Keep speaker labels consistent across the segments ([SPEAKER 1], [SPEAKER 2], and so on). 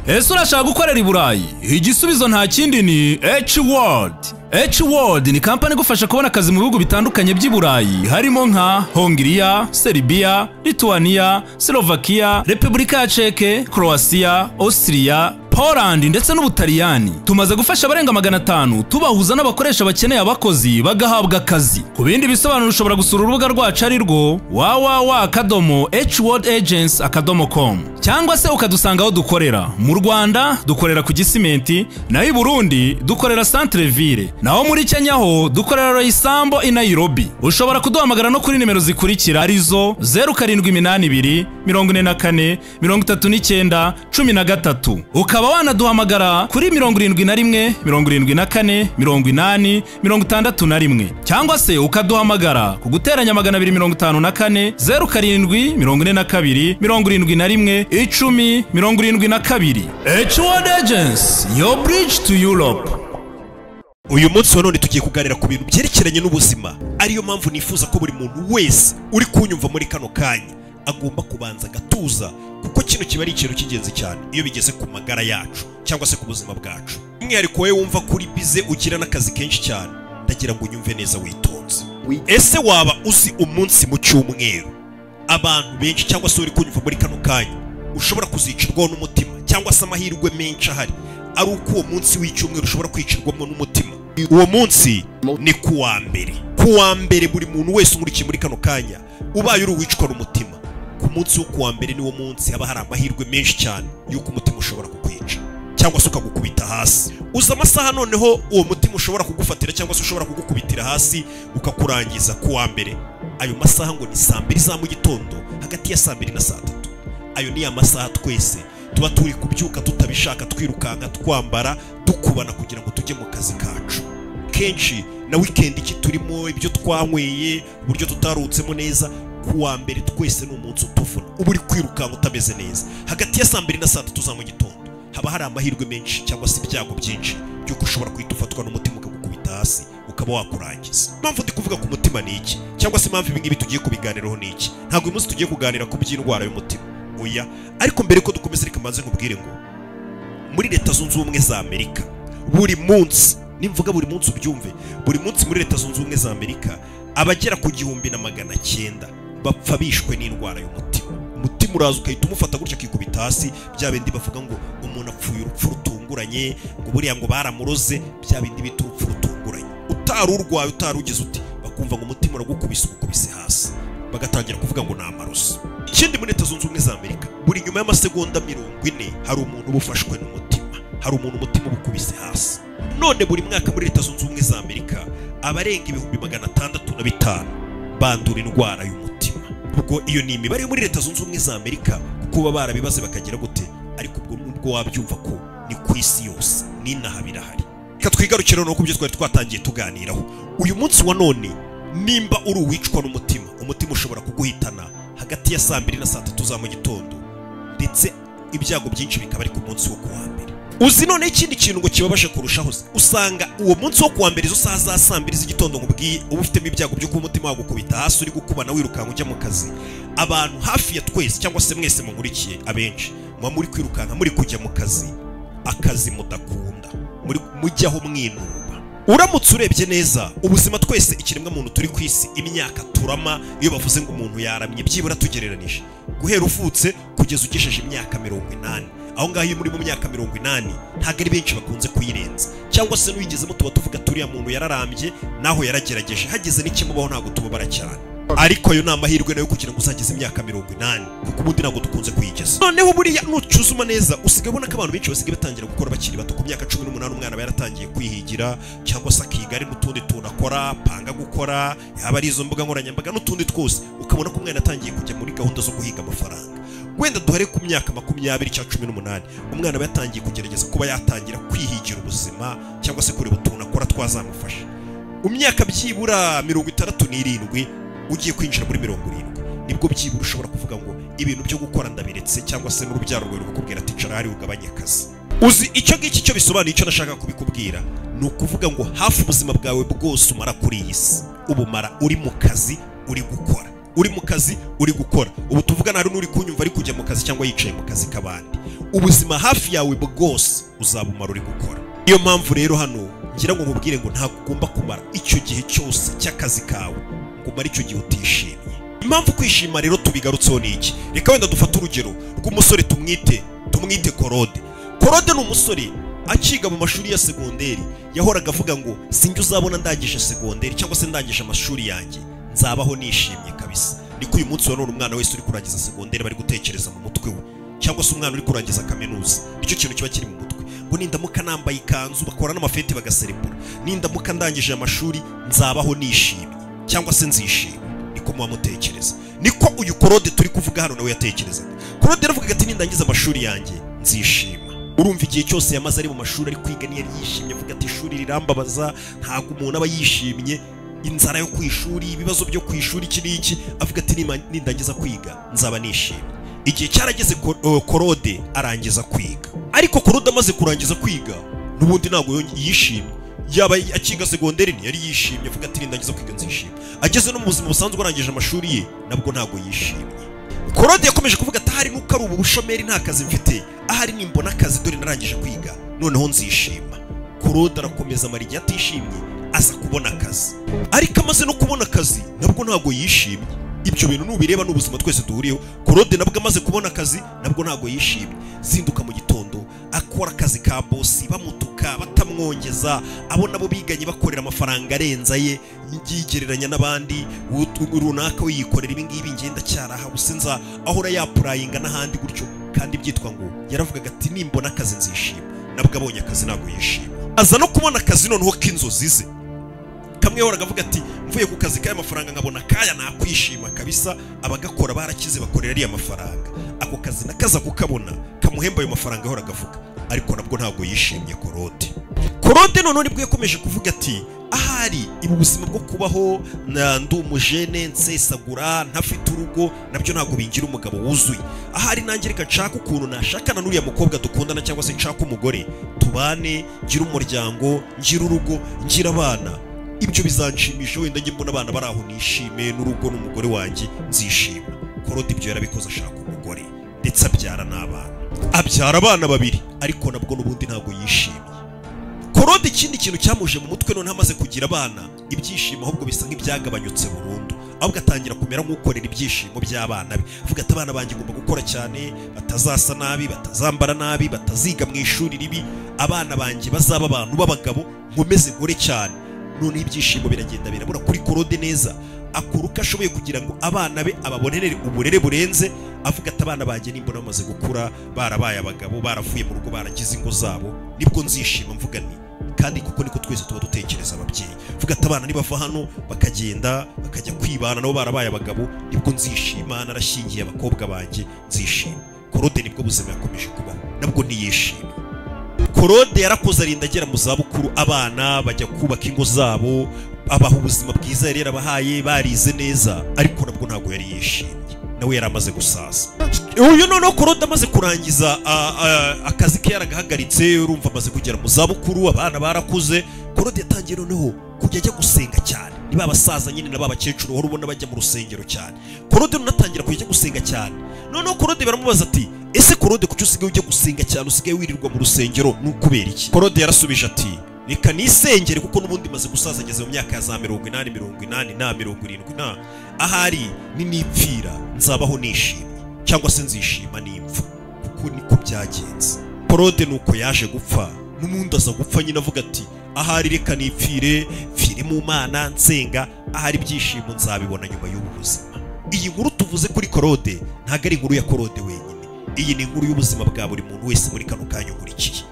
[SPEAKER 1] ese urashaka gukorera i burayi igisubizo nta kindi ni h world h world ni kampani igufasha kubona akazi mu bihugu bitandukanye by'i burayi harimo nka hongiriya seribiya lituwaniya slovakia repubulika ya ceke croatia austria Poland ndetse n'Ubutaliyani tumaze gufasha abarenga magana atanu tubahuza n'abakoresha bakeneye abakozi bagahabwa akazi ku bindi bisobanuro ushobora gusura urubuga rwacu ari rwo www akadomo hworld agency akadomo com cyangwa se ukadusanga aho dukorera mu Rwanda dukorera ku Gisimenti naho i Burundi dukorera Centre Ville naho muri Kenya ho dukorera Roysambo i Nairobi ushobora kuduhamagara no kuri nimero zikurikira arizo 0782 44 39 13 ukaba ukaba wanaduhamagara kuri mirongo irindwi na rimwe mirongo irindwi na kane mirongo inani mirongo itandatu na rimwe cyangwa se ukaduhamagara ku guteranya magana abiri mirongo itanu na kane zeru karindwi mirongo ine na kabiri mirongo irindwi na rimwe icumi mirongo irindwi na kabiri H1 Agents your bridge to Europe
[SPEAKER 2] uyu munsi wa none tugiye kuganira ku bintu byerekeranye n'ubuzima ariyo mpamvu nifuza ko buri muntu wese uri kunyumva muri kano kanya agomba kubanza agatuza kuko kino kiba ari ikintu cy'ingenzi cyane iyo bigeze ku magara yacu cyangwa se ku buzima bwacu umwihariko wowe wumva kuri bize ugira n'akazi kenshi cyane ndagira ngo unyumve neza witonze ese waba uzi umunsi mu cyumweru abantu benshi cyangwa se uri kunyumva muri kano kanya ushobora kuzicirwaho n'umutima cyangwa se amahirwe menshi ahari ari uko uwo munsi w'icyumweru ushobora kwicirwamo n'umutima uwo munsi ni ku wa mbere ku wa mbere buri muntu wese umurikiye muri kano kanya ubaye uri uwicwa n'umutima ku munsi wo kuwa mbere niwo munsi haba hari amahirwe menshi cyane y'uko umutima ushobora kukwica cyangwa se ukagukubita hasi uza amasaha noneho uwo mutima ushobora kugufatira cyangwa se ushobora kugukubitira hasi ukakurangiza ku wa mbere ayo masaha ngo ni saa mbiri za mu gitondo hagati ya saa mbiri na saa tatu ayo ni amasaha twese tuba turi kubyuka tutabishaka twirukanka twambara dukubana kugira ngo tujye mu kazi kacu kenshi na wikendi iki turimo ibyo twanyweye uburyo tutarutsemo neza ku wa mbere twese ni umunsi utuvuna uba uri kwirukanka utameze neza hagati ya saa mbiri na saa tatu za mu gitondo haba hari amahirwe menshi cyangwa se ibyago byinshi by'uko ushobora guhita ufatwa n'umutima ukagukubita hasi ukaba wakurangiza impamvu ndi kuvuga ku mutima ni iki cyangwa se impamvu ibi ngibi tugiye kubiganiraho ni iki ntabwo uyu munsi tugiye kuganira ku by'indwara y'umutima oya ariko mbere ko dukomeza reka mbanze nkubwire ngo muri leta zunze ubumwe za amerika buri munsi nimvuga buri munsi ubyumve buri munsi muri leta zunze ubumwe za amerika abagera ku gihumbi na magana cyenda bapfa bishwe n'indwara y'umutima umutima uraza ugahita umufata gutya akikubita hasi bya bindi bavuga ngo umuntu apfuye urupfu rutunguranye ngo buriya ngo baramuroze bya bindi bita urupfu rutunguranye utari urwaye utari ugize uti bakumva ngo umutima uragukubise umukubise hasi bagatangira kuvuga ngo ni amaroso ikindi muri leta zunze ubumwe za amerika buri nyuma y'amasegonda mirongo ine hari umuntu uba ufashwe n'umutima hari umuntu umutima uba ukubise hasi none buri mwaka muri leta zunze ubumwe za amerika abarenga ibihumbi magana atandatu na bitanu bandura indwara y'umutima ubwo iyo ni imibare yo muri leta zunze ubumwe za amerika kuko baba barabibaze bakagira gute ariko ubwo nubwo wabyumva ko ni ku isi yose n'inaha birahari reka twigarukire noneho ku byo twari twatangiye tuganiraho uyu munsi wa none nimba uri uwicwa n'umutima umutima ushobora kuguhitana hagati ya saa mbiri na saa tatu za mu gitondo ndetse ibyago byinshi bikaba ari ku munsi wo kuwa mbere uzi none ikindi kintu ngo kibabaje kurushaho se usanga uwo munsi wo kuwa mbere izo saha za saa mbiri z'igitondo nkubwiye uba ufitemo ibyago by'uko umutima wagukubita hasi uri gukubana wirukanka ujya mu kazi abantu hafi ya twese cyangwa se mwese mumurikiye abenshi muba muri kwirukanka muri kujya mu kazi akazi mudakunda muri mujyaho mwinuba uramutse urebye neza ubuzima twese ikiremwa muntu turi ku isi imyaka turama iyo bavuze ngo umuntu yaramye byibura tugereranije guhera uvutse kugeza ugejeje imyaka mirongo inani aho ngaho iyo muri mu myaka mirongo inani ntabwo ari benshi bakunze kuyirenza cyangwa se n'uyigezemo tuba tuvuga turiya muntu yararambye naho yaragerageje hageze n'ikimubaho ntabwo tubabara cyane ariko ayo ni amahirwe nayo kugira ngo uzageze imyaka mirongo inani kuko ubundi ntabwo dukunze kuyigeza noneho buriya nucuzuma neza usigaye ubona ko abantu benshi basigaye batangira gukora bakiri bato ku myaka cumi n'umunani umwana aba yaratangiye kwihigira cyangwa se akiga ari n'utundi tuntu akora apanga gukora yaba ari izo mbuga nkoranyambaga n'utundi twose ukabona ko umwana atangiye kujya muri gahunda zo guhiga amafaranga wenda duhare ku myaka makumyabiri cyangwa cumi n'umunani umwana aba yatangiye kugerageza kuba yatangira kwihigira ubuzima cyangwa se kureba utuntu akora twazamufasha mu myaka byibura mirongo itandatu n'irindwi ugiye kwinjira muri mirongo irindwi nibwo byibura ushobora kuvuga ngo ibintu byo gukora ndabiretse cyangwa se n'urubyaro rwawe rukubwira ati icara hari ugabanye akazi uzi icyo ngiki cyo bisobanuye icyo nashaka kubikubwira ni ukuvuga ngo hafi ubuzima bwawe bwose umara kuri iyi si ubumara uri mu kazi uri gukora uri mu kazi uri gukora ubu tuvugana hari n'uri kunyumva ari kujya mu kazi cyangwa yicaye mu kazi k'abandi ubuzima hafi yawe bwose uzabumara uri gukora niyo mpamvu rero hano ngira ngo mubwire ngo ntabwo ugomba kumara icyo gihe cyose cy'akazi kawe ngo umare icyo gihe utishimye impamvu kwishima rero tubigarutseho ni iki reka wenda dufate urugero rw'umusore tumwite tumwite korode korode ni umusore akiga mu mashuri ya segonderi yahoraga avuga ngo sinjye uzabona ndangije segonderi cyangwa se ndangije amashuri yanjye nzabaho nishimye kabisa niko uyu munsi wa none umwana wese uri kurangiza segonderi bari gutekereza mu mutwe we cyangwa se umwana uri kurangiza kaminuza nicyo kintu kiba kiri mu mutwe ngo nindamuka nambaye ikanzu bakora n'amafeti bagaserebura nindamuka ndangije amashuri nzabaho nishimye cyangwa se nzishimye niko muba mutekereza niko uyu korode turi kuvuga hano nawe yatekerezaga korode yaravugaga ati nindangiza amashuri yanjye nzishima urumva igihe cyose yamaze ari mu mashuri ari kwiga ntiyari yishimye avuga ati ishuri rirambabaza ntabwo umuntu aba yishimye inzara yo ku ishuri ibibazo byo ku ishuri iki n'iki avuga ati "Nima- nindangiza kwiga nzaba nishimye igihe cyarageze ko- eh, korode arangiza kwiga ariko korode amaze kurangiza kwiga n'ubundi ntabwo yonge- yishimye yaba akiga segonderi ntiyari yishimye avuga ati nindangiza kwiga nzishima ageze no mu buzima busanzwe arangije amashuri ye nabwo ntabwo yishimye korode yakomeje kuvuga ati ahari nuko ari ubu bushomeri nta kazi mfite ahari nimbona akazi dore narangije kwiga noneho nzishima korode arakomeza amara igihe atishimye aza kubona akazi ariko amaze no kubona akazi nabwo ntabwo yishimye ibyo bintu nubireba ni ubuzima twese duhuriyeho korode nabwo amaze kubona akazi nabwo ntabwo yishimye zinduka mu gitondo akora akazi ka bosi bamutuka batamwongeza abo nabo biganye bakorera amafaranga arenza ye yigereranya n'abandi ut- runaka we yikorera ibingibi ngenda cyarahabu sinza ahora yapurayinga n'ahandi gutyo kandi byitwa ngo yaravugaga ati nimbona akazi nzishima nabwo abonye akazi ntabwo yishima aza no kubona akazi noneho k'inzozi ze kamwe yahoraga avuga ati mvuye ku kazi k'aya mafaranga nkabona kaya nakwishima kabisa abagakora barakize bakorera ariya mafaranga ako kazi nakaza kukabona kamuhemba ayo mafaranga yahoraga avuga ariko nabwo ntabwo yishimye korode korode noneho nibwo yakomeje kuvuga ati ahari ibu buzima bwo kubaho na ndi umujene nsesagura ntafite urugo nabyo ntabwo bingira umugabo wuzuye ahari nanjye reka nshaka ukuntu nashakana n'uriya mukobwa dukundana cyangwa se nshaka umugore tubane ngira umuryango ngira urugo ngira abana ibyo bizanshimisha wenda njye mbona abana bari aho nishime n'urugo n'umugore wanjye nzishima korode ibyo yarabikoze ashaka umugore ndetse abyara n'abana abyara abana babiri ariko nabwo n'ubundi ntabwo yishimye korode ikindi kintu cyamuje mu mutwe noneho amaze kugira abana ibyishimo ahubwo bisa nk'ibyagabanyutse burundu ahubwo atangira kumera nk'ukorera ibyishimo by'abana be avuga ati abana banjye ngomba gukora cyane batazasa nabi batazambara nabi bataziga mu ishuri ribi abana banjye bazaba abantu b'abagabo nkomeze nkore cyane noneho ibyishimo biragenda birabura kuri korode neza akora uko ashoboye kugira ngo abana be ababonere uburere burenze avuga ati abana banjye nimbona bamaze gukura barabaye abagabo baravuye mu rugo baragize ingo zabo nibwo nzishima mvuga nti kandi kuko niko twese tuba dutekereza ababyeyi mvuga ati abana nibava hano bakagenda bakajya kwibana nabo barabaye abagabo nibwo nzishima narashyingiye abakobwa banjye nzishima korode nibwo buzima yakomeje kubaho nabwo ntiyishima korode yarakoze arinda agera mu zabukuru abana bajya kubaka ingo zabo abaha ubuzima bwiza yari yarabahaye barize neza ariko nabwo ntabwo yari yishimye nawe yari amaze gusaza uyu noneho korode amaze kurangiza a- a- akazi ke yaragahagaritse urumva amaze kugera mu zabukuru abana barakuze korode yatangiye noneho kujya ajya gusenga cyane ni ba basaza nyine na ba bakecuru uhora ubona bajya mu rusengero cyane korode noneho atangira kujya ajya gusenga cyane noneho korode baramubaza ati ese korode kuki usigaye ujya gusenga cyane usigaye wirirwa mu rusengero ni ukubera iki korode yarasubije ati reka nisengere kuko n'ubundi maze gusaza ageze mu myaka ya za mirongo inani mirongo inani na mirongo irindwi na ahari ninipfira nzabaho nishimye cyangwa se nzishima n'impfu kuko niko byagenze korode ni uko yaje gupfa n'umundi aza gupfa nyine avuga ati ahari reka nipfire mfire mu mana nsenga ahari ibyishimo nzabibona nyuma y'ubu buzima iyi nkuru tuvuze kuri korode ntabwo ari inkuru ya korode wenyine iyi ni inkuru y'ubuzima bwa buri muntu wese muri kano kanya ukurikiye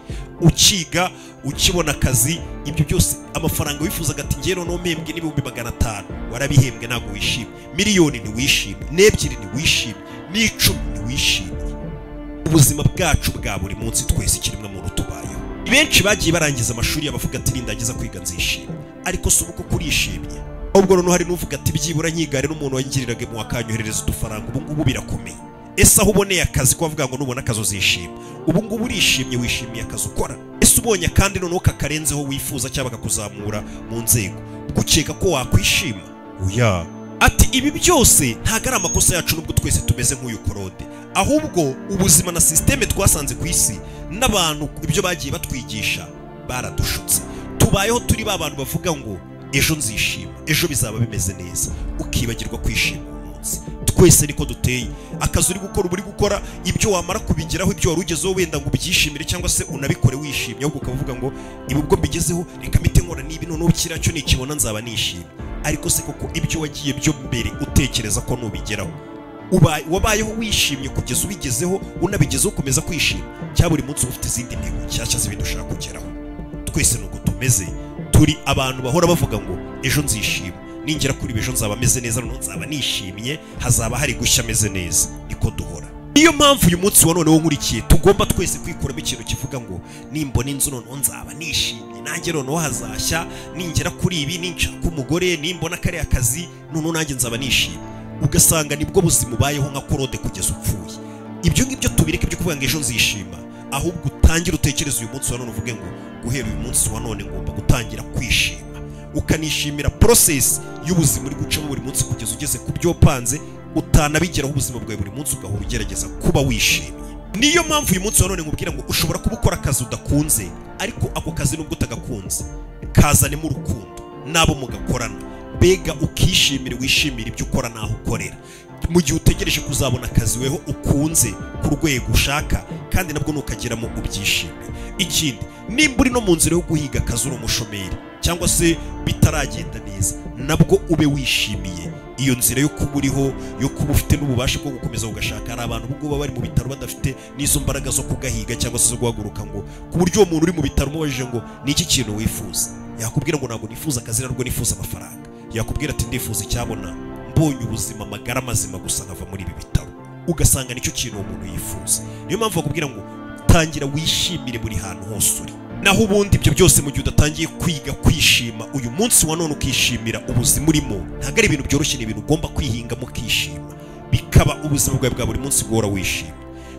[SPEAKER 2] ukiga ukibona akazi ibyo byose amafaranga wifuzaga ati njyewe noneho mpembwe n'ibihumbi magana atanu warabihembwe ntabwo wishimye miliyoni ntiwishimye n'ebyiri ntiwishimye n'icumi ntiwishimye ubuzima bwacu bwa buri munsi twese ikiremwa muntu tubayeho benshi bagiye barangiza amashuri abavuga ati nindagiza kwiga nzishimye ariko si uko kurishimye ahubwo noneho hari n'uvuga ati byibura nkigare n'umuntu wangiriraga mu wakanyoherereza udufaranga ubu ngubu birakomeye ese aho uboneye akazi ko bavuga ngo nubona akazi uzishima ubu ngubu urishimye wishimiye akazi ukora ese ubonye kandi noneho kakarenzeho wifuza cyangwa kakuzamura mu nzego gukeka ko wakwishima oya ati ibi byose ntabwo ari amakosa yacu nubwo twese tumeze nk'uyu korode ahubwo ubuzima na sisiteme twasanze ku isi n'abantu ibyo bagiye batwigisha baradushutse tubayeho turi ba bantu bavuga ngo ejo nzishima ejo bizaba bimeze neza ukibagirwa kwishima uyu munsi twese niko duteye akazi uri gukora uba uri gukora ibyo wamara kubigeraho ibyo wari ugezeho wenda ngo ubyishimire cyangwa se unabikore wishimye ahubwo ukaba uvuga ngo ibi ubwo mbigezeho reka mpite nkora n'ibi noneho kiriya cyo nikibona nzaba nishimye ariko se koko ibyo wagiye byo mbere utekereza ko nubigeraho Ubaye- wabayeho wishimye kugeza ubigezeho unabigezeho ukomeza kwishima cyangwa buri munsi uba ufite izindi ntego nshyashya z'ibintu ushaka kugeraho twese ni uko tumeze turi abantu bahora bavuga ngo ejo nzishima ningera kuri ibi ejo nzaba ameze neza noneho nzaba nishimye hazaba hari gushya ameze neza niko duhora niyo mpamvu uyu munsi wa none wo nkurikiye tugomba twese kwikuramo ikintu kivuga ngo nimbona inzu noneho nzaba nishimye nanjye noneho hazashya ningera kuri ibi ninshaka umugore nimbona kariya kazi noneho nanjye nzaba nishimye ugasanga nibwo buzima ubayeho nka korode kugeza upfuye ibyo ngibyo tubireke byo kuvuga ngo ejo nzishima ahubwo utangire utekereze uyu munsi wa none uvuge ngo guhera uyu munsi wa none ngomba gutangira kwishima ukanishimira porosesi y'ubuzima uri gucamo buri munsi kugeza ugeze ku byo wapanze utanabigeraho ubuzima bwawe buri munsi ugahora ugerageza kuba wishimye niyo mpamvu uyu munsi wa none nkubwira ngo ushobora kuba ukora akazi udakunze ariko ako kazi nubwo utagakunze kazanemo urukundo n'abo mugakorana mbega ukishimira wishimira ibyo ukora n'aho ukorera mu gihe utegereje kuzabona akazi weho ukunze ku rwego ushaka kandi nabwo nukageramo ubyishimire ikindi nimba uri no mu nzira yo guhiga akazi uri umushomeri cyangwa se bitaragenda neza nabwo ube wishimiye iyo nzira yo kuba uriho yo kuba ufite n'ububasha bwo gukomeza ugashaka hari abantu ubwo baba bari mu bitaro badafite n'izo mbaraga zo kugahiga cyangwa se zo guhaguruka ngo ku buryo uwo muntu uri mu bitaro umubajije ngo ni iki kintu wifuza yakubwira ngo ntabwo nifuza akazi nabwo nifuza amafaranga yakubwira ati ndifuza icyabona mbonye ubuzima amagara mazima gusa nkava muri ibi bitaro ugasanga nicyo kintu uwo muntu yifuza niyo mpamvu bakubwira ngo tangira wishimire buri hantu hose uri naho ubundi ibyo byose mu gihe udatangiye kwiga kwishima uyu munsi wa none ukishimira ubuzima urimo ntabwo ari ibintu byoroshye ni ibintu ugomba kwihingamo ukishima bikaba ubuzima bwawe bwa buri munsi guhora wishima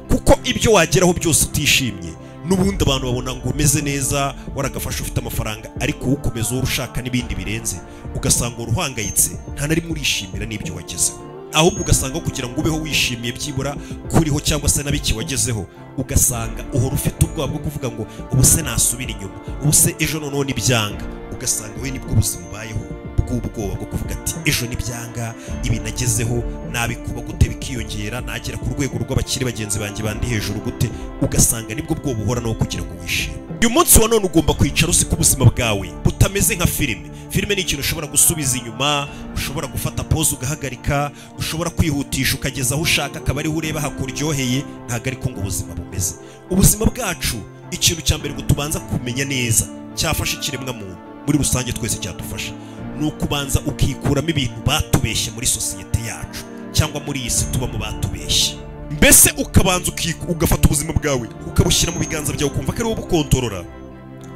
[SPEAKER 2] kuko ibyo wageraho byose utishimye n'ubundi abantu babona ngo umeze neza waragafashe ufite amafaranga ariko ukomeza wowe ushaka n'ibindi birenze ugasanga uruhangayitse nta na rimwe urishimira n'ibyo wagezeho ahubwo ugasanga aho kugira ngo ubeho wishimiye byibura kuriho cyangwa se na bike wagezeho ugasanga uhora ufite ubwoba bwo kuvuga ngo ubu se nasubira inyuma ubu se ejo noneho nibyanga ugasanga we nibwo buzima ubayeho bw'ubwoba bwo kuvuga ati ejo nibyanga ibi nagezeho nabikuba gute bikiyongera nagera ku rwego rw'abakiri bagenzi banjye bandi hejuru gute ugasanga nibwo bwoba uhora nawo kugira ngo wishime uyu munsi wa none ugomba kwicara useka ubuzima bwawe butameze nka filime filime ni ikintu ushobora gusubiza inyuma ushobora gufata pose ugahagarika ushobora kwihutisha ukageza aho ushaka akaba ariho ureba hakuryoheye ntabwo ariko ngo ubuzima bumeze ubuzima bwacu ikintu cya mbere ngo tubanza kumenya neza cyafashe ikiremwa muntu muri rusange twese cyadufasha ni ukubanza ukikuramo ibintu batubeshye muri sosiyete yacu cyangwa muri iyi si tubamo batubeshye mbese ukabanza ukiku- ugafata ubuzima bwawe ukabushyira mu biganza byawe ukumva ko ari wowe ubukontorora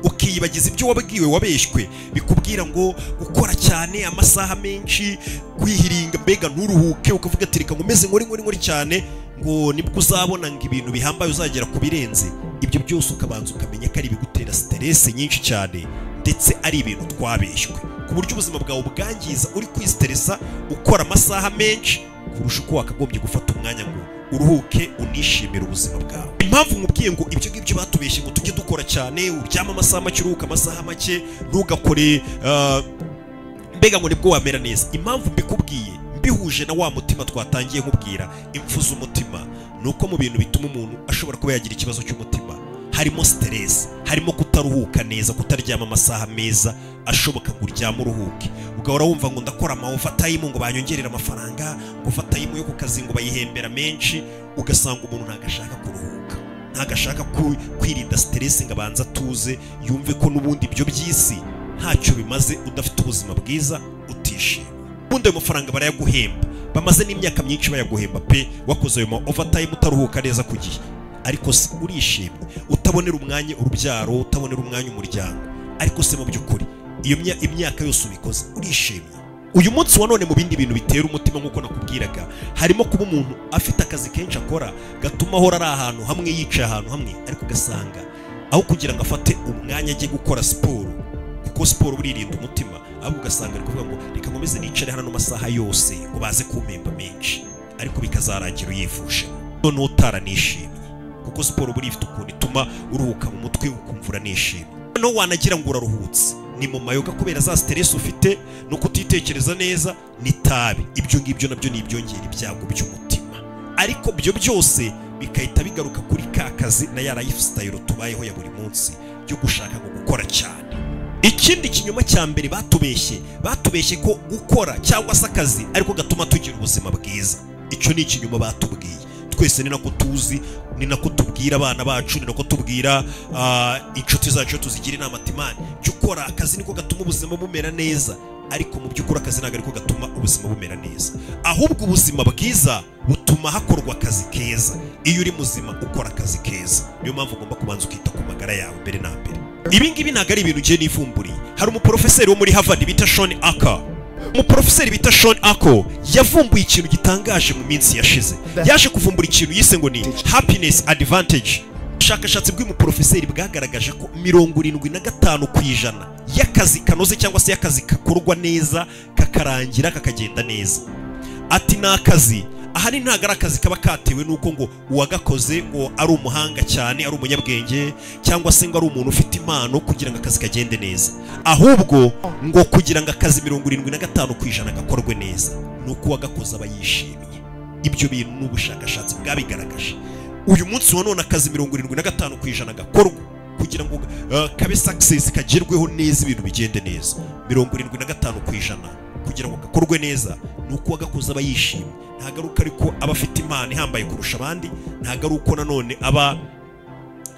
[SPEAKER 2] ukiyibagiza ibyo wabwiwe wabeshywe bikubwira ngo gukora cyane amasaha menshi kwihiringa mbega nturuhuke ukavuga ati reka nkomeze nkore nkore nkore cyane ngo nibwo uzabona ngo ibintu bihambaye uzagera ku birenze ibyo byose ukabanza ukamenya ko ari ibigutera siteresi nyinshi cyane ndetse ari ibintu twabeshywe ku buryo ubuzima bwawe ubwangiza uri kwisiteresa ukora amasaha menshi kurusha uko wakagombye gufata umwanya ngo uruhuke unishimire ubuzima bwawe impamvu nkubwiye ngo ibyo ngibyo batubeshye ngo tujye dukora cyane uryame amasaha make uruhuka amasaha make ntugakore ah, mbega ngo nibwo wamera neza impamvu mbikubwiye mbihuje na wa mutima twatangiye nkubwira impfu z'umutima ni uko mu bintu bituma umuntu ashobora kuba yagira ikibazo cy'umutima harimo siteresi harimo kutaruhuka neza kutaryama amasaha meza ashoboka ngo uryame uruhuke ugahora wumva ngo ndakora amawofatayimu ngo banyongerere amafaranga ngo fatayimu yo ku kazi ngo bayihembera menshi ugasanga umuntu ntabwo ashaka kuruhuka ntabwo ashaka ku- kwirinda siteresi ngo abanze atuze yumve ko n'ubundi ibyo by'isi ntacyo bimaze udafite ubuzima bwiza utishima ubundi ayo mafaranga barayaguhemba bamaze n'imyaka myinshi bayaguhemba pe wakoze ayo ma overtime utaruhuka neza ku gihe ariko se urishimye utabonera umwanya urubyaro utabonera umwanya umuryango ariko se mu by'ukuri iyo mya- imyaka yose ubikoze urishimye uyu munsi wa none mu bindi bintu bitera umutima nk'uko nakubwiraga harimo kuba umuntu afite akazi kenshi akora gatuma ahora ari ahantu hamwe yicaye ahantu hamwe ariko ugasanga aho kugira ngo afate umwanya ajye gukora siporo kuko siporo buririnda umutima ahubwo ugasanga ari kuvuga ngo reka nkomeze nicare hano amasaha yose ngo baze kumpemba menshi ariko bikazarangira uyivuje none utaranishimye kuko siporo buriya ifite ukuntu ituma uruhuka mu mutwe ukumva uranishimye noneho wanagira ngo uraruhutse ni mu mayoga kubera za siteresi ufite no kutitekereza neza ni tabi ibyo ngibyo nabyo ni ibyongera ibyago by'umutima ariko byo byose bigahita bigaruka kuri ka kazi na ya lifestyle tubayeho ya buri munsi yo gushaka ngo gukora cyane ikindi kinyoma cya mbere batubeshye batubeshye ko gukora cyangwa se akazi ariko gatuma tugira ubuzima bwiza icyo ni ikinyoma batubwiye twese ni nako tuzi ni nako tubwira abana bacu ni nako tubwira ah, inshuti zacu tuzigira inama timani jya ukora akazi niko gatuma ubuzima bumera neza ariko mu by'ukuri akazi ntabwo ariko gatuma ubuzima bumera neza ahubwo ubuzima bwiza butuma hakorwa akazi keza iyo uri muzima ukora akazi keza niyo mpamvu ugomba kubanza ukita ku magara yawe mbere na mbere ibi ngibi ntabwo ari ibintu ugiye nivumburiye hari umuporofeseri wo muri havard bita shoni aka umuporofeseri bita Sean Ako yavumbuye ikintu gitangaje mu minsi yashize yaje kuvumbura ikintu yise ngo ni happiness advantage ubushakashatsi bw'umuporofeseri bwagaragaje ko mirongo irindwi na gatanu ku ijana y'akazi kanoze cyangwa se y'akazi kakorwa neza kakarangira kakagenda neza ati ni akazi ahari ntabwo ari akazi kaba katewe n'uko ngo uwagakoze ngo ari umuhanga cyane ari umunyabwenge cyangwa se ngo ari umuntu ufite impano kugira ngo akazi kagende neza ahubwo ngo kugira ngo akazi mirongo irindwi na gatanu ku ijana gakorwe neza ni uko uwagakoze aba yishimye ibyo bintu ni ubushakashatsi bwabigaragaje uyu munsi wa none akazi mirongo irindwi na gatanu ku ijana gakorwa kugira ngo uh, kabe success kagerweho neza ibintu bigende neza mirongo irindwi na gatanu ku ijana kugira ngo gakorwe neza ni uko uwagakoze aba yishimye nta garuka ariko aba afite impano ihambaye kurusha abandi nta garuka nanone aba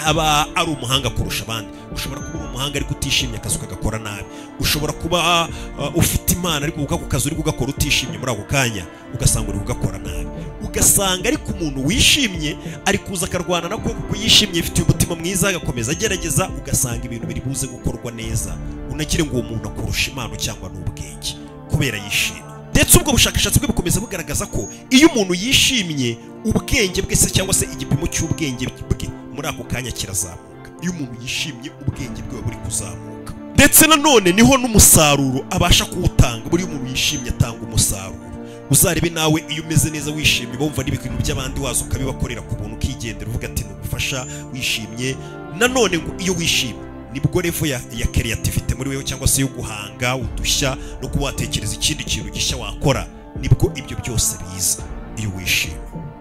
[SPEAKER 2] aba ari umuhanga kurusha abandi ushobora kuba uri umuhanga ariko utishimye akazi ukagakora nabi ushobora kuba uh, ufite imana ariko ako kazi uri kugakora utishimye muri ako kanya ugasanga uri kugakora nabi ugasanga ariko umuntu wishimye ari kuza akarwana nako kuko yishimye afite umutima mwiza agakomeza agerageza ugasanga ibintu biri buze gukorwa neza unagire ngo uwo muntu akurusha impano cyangwa n'ubwenge kubera yishimye ndetse ubwo bushakashatsi bwe bukomeza bugaragaza ko iyo umuntu yishimye ubwenge bwe se cyangwa se igipimo cy'ubwenge bwe muri ako kanya kirazamuka iyo umuntu yishimye ubwenge bwe buba buri kuzamuka ndetse nanone niho n'umusaruro abasha kuwutanga buriya umuntu yishimye atanga umusaruro uzarebe nawe iyo umeze neza wishimye bumva n'ibintu by'abandi waza ukabibakorera ku buntu ukigendera uvuga ati ntugufasha wishimye nanone ngo iyo wishimye nibwo revo ya, ya creativity muri wewe cyangwa se yo guhanga udushya no kuba watekereza ikindi kintu gishya wakora nibwo ibyo byose biza iyo wishimye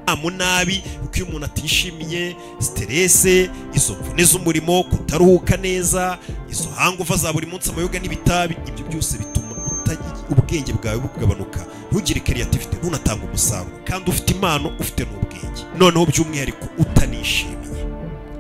[SPEAKER 2] nta mu nabi kuko iyo umuntu atishimiye siterese izo mvune z'umurimo kutaruhuka neza izo hanguva za buri munsi amayoga n'ibitabi ibyo byose bituma utagira ubwenge bwawe bugabanuka ntugire creativity ntunatanga umusaruro kandi ufite impano ufite n'ubwenge noneho by'umwihariko utanishimiye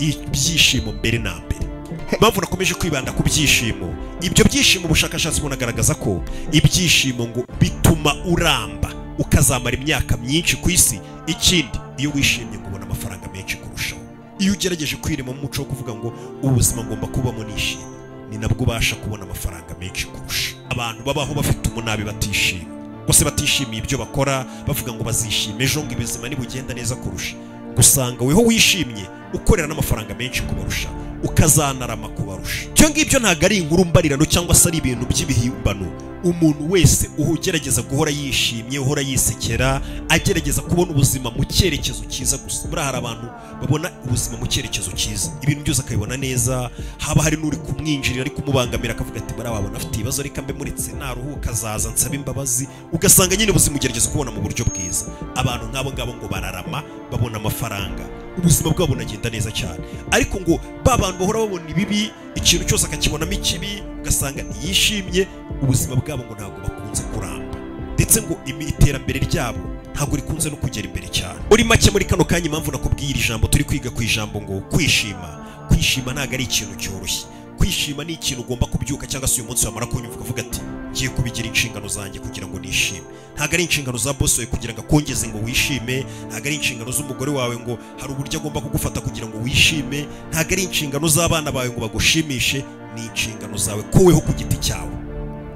[SPEAKER 2] ibyishimo mbere na mbere impamvu nakomeje kwibanda ku byishimo ibyo byishimo ubushakashatsi bunagaragaza ko ibyishimo ngo bituma uramba ukazamara imyaka myinshi ku isi ikindi iyo wishimye ngo ubona amafaranga menshi kurushaho iyo ugerageje kwirema mu muco wo kuvuga ngo ubuzima ngomba kubamo nishimye ni nabwo ubasha kubona amafaranga menshi kurusha abantu babaho bafite umunabi batishimye bose batishimiye ibyo bakora bavuga ngo bazishime ejo ngo ibizima nibugenda neza kurusha gusanga weho wishimye ukorera n'amafaranga menshi kubarusha ukazanarama kubarusha ibyo ngibyo ntabwo ari inkuru mbarirano cyangwa se ari ibintu by'ibihimbano umuntu wese ugerageza guhora yishimye uhora yisekera agerageza kubona ubuzima mu cyerekezo cyiza gusa buriya hari abantu babona ubuzima mu cyerekezo cyiza ibintu byose akabibona neza haba hari n'uri kumwinjirira ari kumubangamira akavuga ati buriya wabona afite ibibazo reka mbe muretse naruhuka azaza nsaba imbabazi ugasanga nyine ubuzima ugerageza kubona mu buryo bwiza abantu nk'abo ngabo ngo bararama babona amafaranga ubuzima bwabo bunagenda neza cyane ariko ngo ba bantu bahora babona ibibi ikintu cyose akakibonamo ikibi ugasanga ntiyishimye ubuzima bwabo ngo ntabwo bakunze kuramba ndetse ngo imi- iterambere ryabo ntabwo rikunze no kugera imbere cyane muri make muri kano kanya impamvu nakubwiye iri jambo turi kwiga ku ijambo ngo kwishima kwishima ntabwo ari ikintu cyoroshye kwishima ni ikintu ugomba kubyuka cyangwa se uyu munsi wamara kunyumva ukavuga ati ngiye kubigira inshingano zanjye kugira ngo nishime ntabwo ari inshingano za bosi wawe kugira ngo akongeze ngo wishime ntabwo ari inshingano z'umugore wawe ngo hari uburyo agomba kugufata kugira ngo wishime ntabwo ari inshingano z'abana bawe ngo bagushimishe ni inshingano zawe koweho ku giti cyawe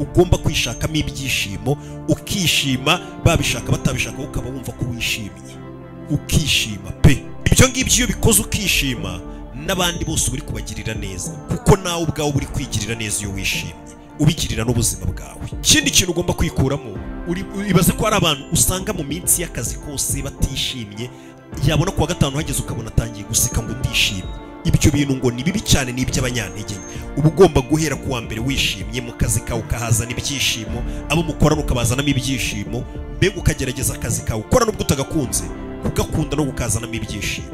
[SPEAKER 2] ugomba kwishakamo ibyishimo ukishima babishaka batabishaka wowe ukaba wumva ko wishimye ukishima pe ibyo ngibyo iyo bikoze ukishima n'abandi bose uba uri kubagirira neza kuko nawe ubwawe uba uri kwigirira neza iyo wishimye ubigirira n'ubuzima bwawe ikindi kintu ugomba kwikuramo uri- ibaze ko hari abantu usanga mu minsi y'akazi kose batishimye yabona kuwa gatanu hageze ukabona atangiye guseka ngo ndishimye ibyo bintu ngo ni bibi cyane ni iby'abanyantege nke uba ugomba guhera ku wa mbere wishimye mu kazi kawe ukahazana ibyishimo abo mukorana ukabazanamo ibyishimo mbega ukagerageza akazi kawe ukora nubwo utagakunze kugakunda no kukazanamo ibyishimo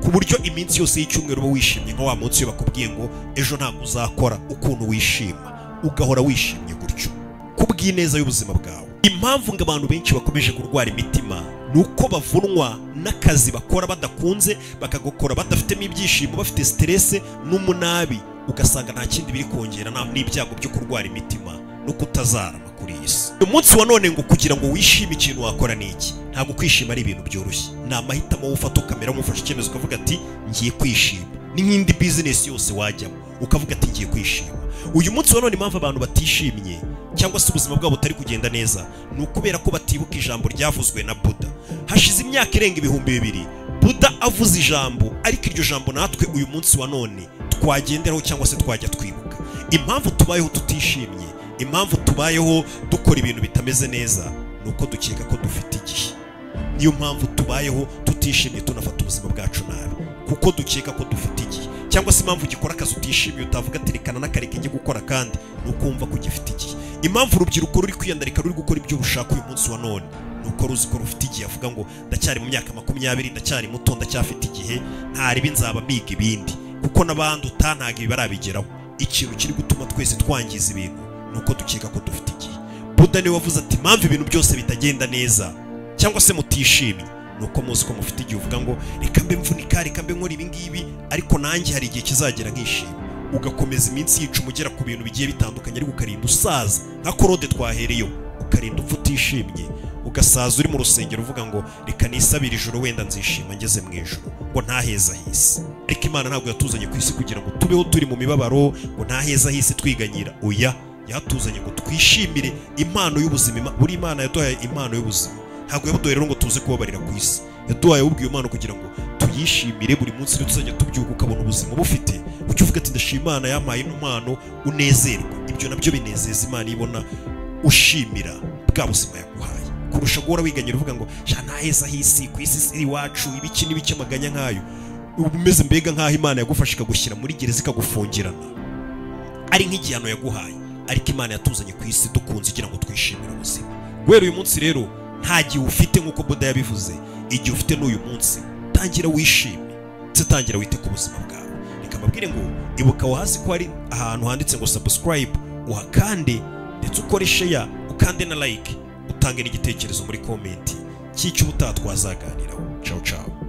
[SPEAKER 2] ku buryo iminsi yose y'icyumweru uba wishimye nka wa munsi iyo bakubwiye ngo ejo ntabwo uzakora ukuntu wishima ugahora wishimye gutyo ku bw'ineza y'ubuzima bwawe impamvu ngo abantu benshi bakomeje kurwara imitima ni uko bavunwa n'akazi bakora badakunze bakagakora badafitemo ibyishimo bafite siterese n'umunabi ugasanga nta kindi biri kongera nta- n'ibyago byo kurwara imitima no kutazarama kuri iyi si uyu munsi wa none ngo kugira ngo wishime ikintu wakora ni iki ntabwo kwishima ari ibintu byoroshye ni amahitamo wowe ufata ukamera nk'ufashe icyemezo ukavuga ati ngiye kwishima ni nk'indi bizinesi yose wajyamo ukavuga ati ngiye kwishima uyu munsi wa none impamvu abantu batishimye cyangwa se ubuzima bwabo butari kugenda neza ni ukubera ko batibuka ijambo ryavuzwe na buda hashize imyaka irenga ibihumbi bibiri buda avuze ijambo ariko iryo jambo natwe uyu munsi wa none twagenderaho cyangwa se twajya twibuka impamvu tubayeho tutishimye impamvu tubayeho dukora ibintu bitameze neza ni uko dukeka ko dufite igihe niyo mpamvu tubayeho tutishimye tunafata ubuzima bwacu nabi kuko dukeka ko dufite igihe cyangwa se impamvu ugikora akazi utishimiye utavuga ati rekana n'akareka njye gukora kandi ni ukumva ko ugifite igihe impamvu urubyiruko ruri kwiyandarika ruri gukora ibyo rushaka uyu munsi wa none ni uko ruzi ko rufite igihe avuga ngo ndacyari mu myaka makumyabiri ndacyari muto ndacyafite igihe ntaribi nzaba mbiga ibindi kuko n'abandi utantaga ibi barabigeraho ikintu kiri gutuma twese twangiza ibintu ni uko dukeka ko dufite igihe buda niwe wavuze ati impamvu ibintu byose bitagenda neza cyangwa se mutishimye ni uko muzi ko mufite igihe uvuga ngo reka mbe mvunika reka mbe nkora ibi ngibi ariko nanjye hari igihe kizagera nkishima ugakomeza iminsi yica umugera ku bintu bigiye bitandukanye ariko ukarinda usaza nka korode twahereyeho ukarinda upfa utishimye ugasaza uri mu rusengero uvuga ngo reka nisabire ijoro wenda nzishima ngeze mu ijoro ngo ntaheza hisi ariko imana ntabwo yatuzanye ku isi kugira ngo tubeho turi mu mibabaro ngo ntaheza hisi twiganyira oya yatuzanye ngo twishimire impano y'ubuzima Ima- buri imana yaduhaye impano y'ubuzima ntabwo yabuduhaye rero ngo tuze kubabarira ku isi yaduhaye ubwiye Imana kugira ngo tuyishimire buri munsi rero tuzajya tubyuka ukabona ubuzima bufite ujye uvuga ati ndashima Imana yampaye ino mpano unezerwa ibyo nabyo binezeza Imana iyo ibona ushimira bwa buzima yaguhaye kurusha guhora wiganyira uvuga ngo sha naheza hisi ku isi si iwacu ibiki n'ibiki amaganya nk'ayo uba umeze mbega nk'aho Imana yagufasha ikagushyira muri gereza ikagufungirana ari nk'igihano yaguhaye ariko Imana yatuzanye ku isi dukunze igira ngo twishimire ubuzima guhera uyu munsi rero nta gihe ufite nk'uko boda yabivuze igihe ufite n'uyu munsi tangira wishime ndetse tangira wite ku buzima bwawe reka mbabwire ngo ibuka aho hasi ko hari ahantu handitse ngo subscribe uhakande ndetse ukore share ukande na like utange n'igitekerezo muri komenti cy'icyo ubutaha twazaganiraho ciao ciao